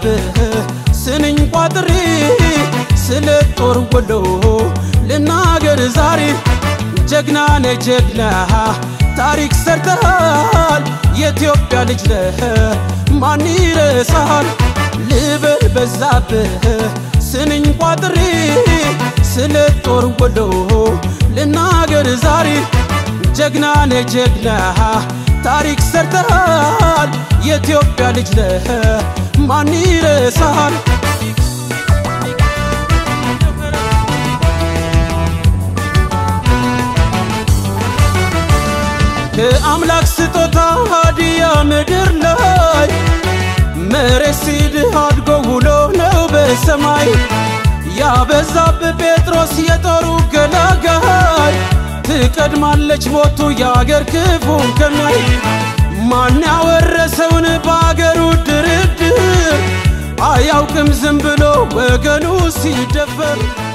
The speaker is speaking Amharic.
በዛብህ ስንኝ ቋጥሬ ስለ ጦር ወሎ ልናገር ዛሬ ጀግና ነህ ጀግና ታሪክ ሰርተሃል የኢትዮጵያ ልጅ ነህ ማን ይረሳሃል ልበል በዛብህ ስንኝ ቋጥሬ ስለ ጦር ወሎ ልናገር ዛሬ ጀግና ነህ ጀግና ታሪክ ሰርተሃል የኢትዮጵያ ልጅ ነህ ማን ይረሳሃል ከአምላክ ስጦታ ሀዲያ ምድር ላይ መሬት ሲድህ አድጎ ውሎ ነው በሰማይ ያበዛብህ ጴጥሮስ የጦሩ ገላጋይ ትቀድማለች ሞቱ የአገር ክፉን ከሚያይ ማን ያወረሰውን በአገሩ ድርድር አያውቅም ዝም ብሎ ወገኑ ሲደፈር